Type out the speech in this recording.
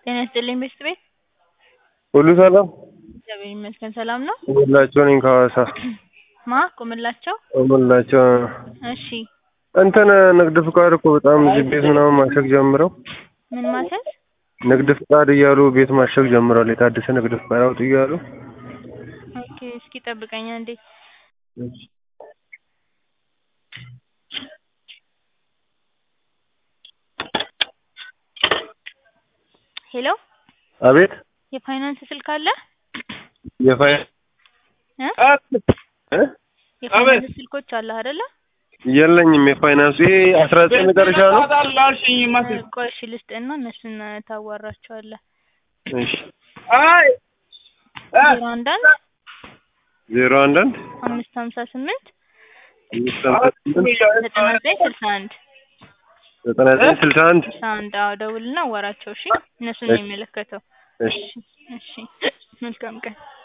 ጤና ይስጥልኝ ቤስት ቤት ሁሉ ሰላም እግዚአብሔር ይመስገን ሰላም ነው። ቁምላቸው ነኝ ከሐዋሳ ማ ቁምላቸው? ቁምላቸው እሺ እንትን ንግድ ፍቃድ እኮ በጣም እዚህ ቤት ምናምን ማሸግ ጀምረው ምን ማሰል? ንግድ ፍቃድ እያሉ ቤት ማሸግ ጀምረዋል። የታደሰ ንግድ ፍቃድ አውጡ እያሉ ኦኬ እስኪ ጠብቀኝ አንዴ። ሄሎ አቤት የፋይናንስ ስልክ አለ? የፋይ እ እ የፋይናንስ ስልኮች አለ አይደለ? የለኝም። የፋይናንሱ ይሄ አስራ ዘጠኝ መጨረሻ ነው። ቆይ እሺ ልስጥህና እነሱን ታዋራቸዋለህ። እሺ ዜሮ አንድ አንድ ዜሮ አንድ አንድ አምስት ሀምሳ ስምንት አምስት ሃምሳ ስምንት ዘጠና ዘጠኝ ስልሳ አንድ ዘጠና ዘጠኝ ስልሳ አንድ ስልሳ አንድ አዎ ደውልና አዋራቸው እሺ። እነሱን ነው የሚመለከተው። እሺ እሺ መልካም ቀን